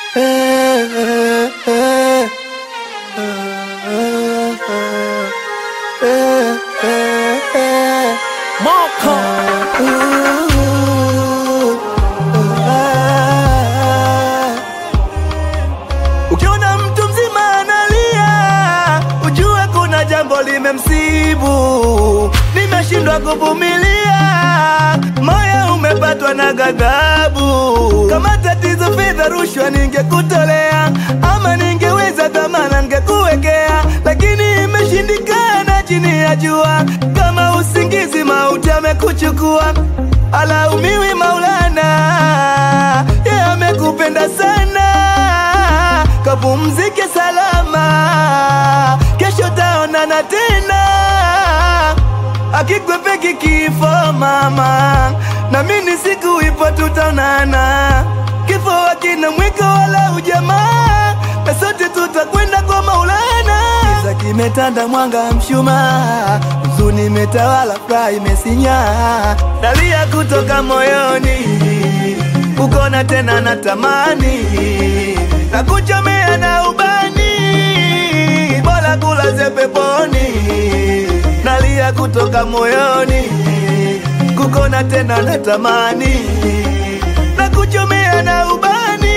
Moko Ukiona mtu mzima analia, ujue kuna jambo limemsibu. Nimeshindwa kuvumilia, moyo umepatwa na ghadhabu. Kama tatizo fedha, rushwa ningekutolea, ama ningeweza dhamana ningekuwekea, lakini imeshindikana chini ya jua. Kama usingizi, mauti amekuchukua, alaumiwi Maulana, yeye amekupenda sana kapumzike salama, kesho taonana tena. Akikwepeki kifo mama, na mimi siku ipo tutaonana. Kifo hakina mwiko wala ujamaa, na sote tutakwenda kwa Maulana. Giza kimetanda, mwanga mshumaa, huzuni imetawala, furaha imesinya, dalia kutoka moyoni, kukona tena natamani na kuchomea na ubani, bora kulaze peponi, nalia kutoka moyoni, kukona tena natamani, na kuchomea na ubani,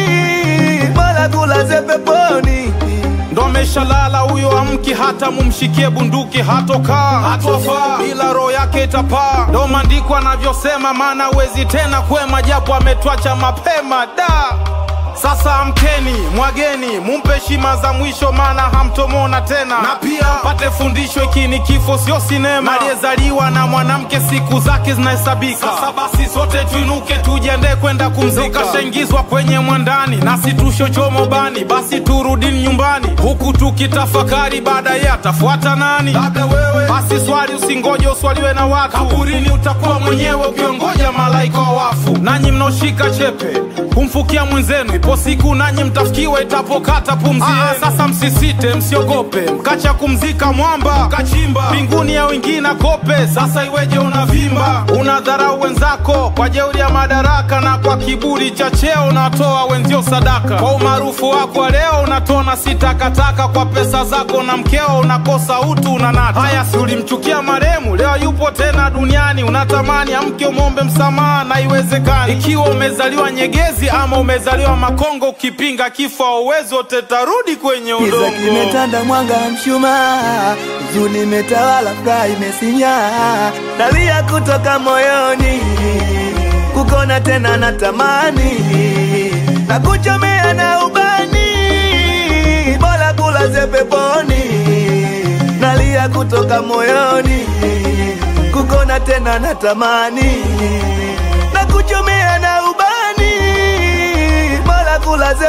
bora kulaze peponi. ndo ameshalala huyo, amki hata mumshikie bunduki, hatokaa hatofaa, ila roho yake itapaa. Ndo maandiko anavyosema, maana wezi tena kwema, japo ametwacha mapema da sasa amkeni, mwageni, mumpe heshima za mwisho, maana hamtomona tena, na pia pate fundisho, hiki ni kifo, sio sinema. Aliyezaliwa na mwanamke siku zake zinahesabika. Sasa basi sote tuinuke, tujiandae kwenda kumzika. Kashaingizwa kwenye mwandani, nasi tushochomo bani, basi turudini nyumbani, huku tukitafakari baadaye atafuata nani? Labda wewe. Basi swali, usingoje uswaliwe na watu, kaburini utakuwa mwenyewe ukiongoja malaika wa wafu. Nanyi mnaoshika chepe kumfukia mwenzenu, ipo siku nanyi mtafikiwa itapokata pumzi yenu. Sasa msisite, msiogope, mkacha kumzika mwamba, kachimba mbinguni ya wengine kope. Sasa iweje unavimba, unadharau wenzako kwa jeuri ya madaraka, na kwa kiburi cha cheo unatoa wenzio sadaka. Kwa umaarufu wako wa leo unatona si takataka, kwa pesa zako na mkeo unakosa utu, unanata. Haya, si ulimchukia maremu, leo yupo tena duniani, unatamani amke umwombe msamaha, na iwezekani. Ikiwa umezaliwa Nyegezi ama umezaliwa Makongo, ukipinga kifo hauwezi, wote tarudi kwenye Giza udongo. kimetanda, mwanga mshumaa, huzuni imetawala, furaha imesinya, dalia kutoka moyoni, kukona tena natamani, na kuchomea na ubani, bora kulaze peponi, nalia kutoka moyoni, kukona tena natamani, na kuchomea na ubani, bora kulaze